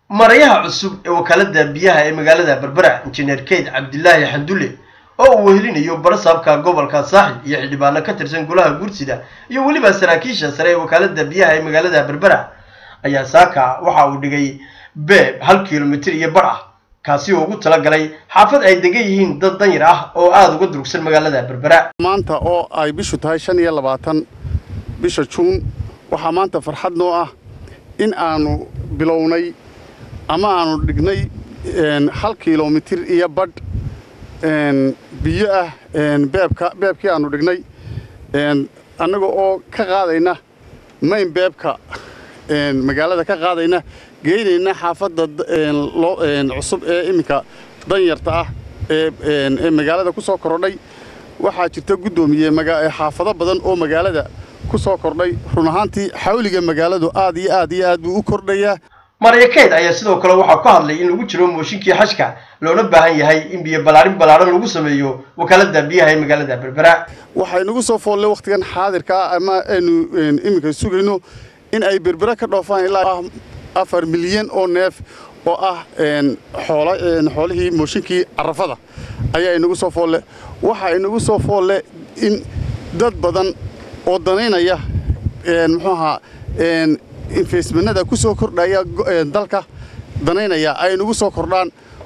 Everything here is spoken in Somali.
marayaha cusub ee wakaalada biyaha ee magaalada berbera injineer keyd cabdilaahi xandulle oo uu wehelinayo barasaabka gobolka saaxil iyo xildhibaano ka tirsan golaha guursida iyo weliba saraakiisha sare ee wakaalada biyaha ee magaalada berbera ayaa saaka waxa uu dhigay beeb hal kilomitir iyo bar ah kaasi oo ugu talagalay xaafad ay degan yihiin dad danyar ah oo aada uga durugsan magaalada berbera maanta oo ay bishu tahay shan iyo labaatan bisha juun waxaa maanta farxad noo ah in aanu bilownay ama aanu dhignay hal kilomitir iyo badh biyo ah beebka beebkii aanu dhignay annaga oo ka qaadayna mayn beebka magaalada ka qaadayna geynayna xaafadda cusub ee iminka danyarta ah ee magaalada ku soo kordhay waxaa jirta guddoomiye xaafado badan oo magaalada ku soo kordhay run ahaantii xawliga magaaladu aad iyo aad iyo aad buu u kordhayaa marya keyd ayaa sidoo kale waxaa ku hadlay in lagu jiro mooshinkii xashka loona baahan yahay in biyo ballaarin ballaaran lagu sameeyo wakaalada biyaha ee magaalada berbera waxay nagu soo foollay wakhtigan xaadirka ah ama aynu iminka sugayno in ay berbera ka dhoofaan ilaa afar milyan oo neef oo ah xoolihii mooshinkii carafada ayaa inagu soo foolle waxa inagu soo foolle in dad badan oo danaynaya muxuu ahaa infestmenada ku soo kordhaya dalka danaynaya ay nagu soo kordhaan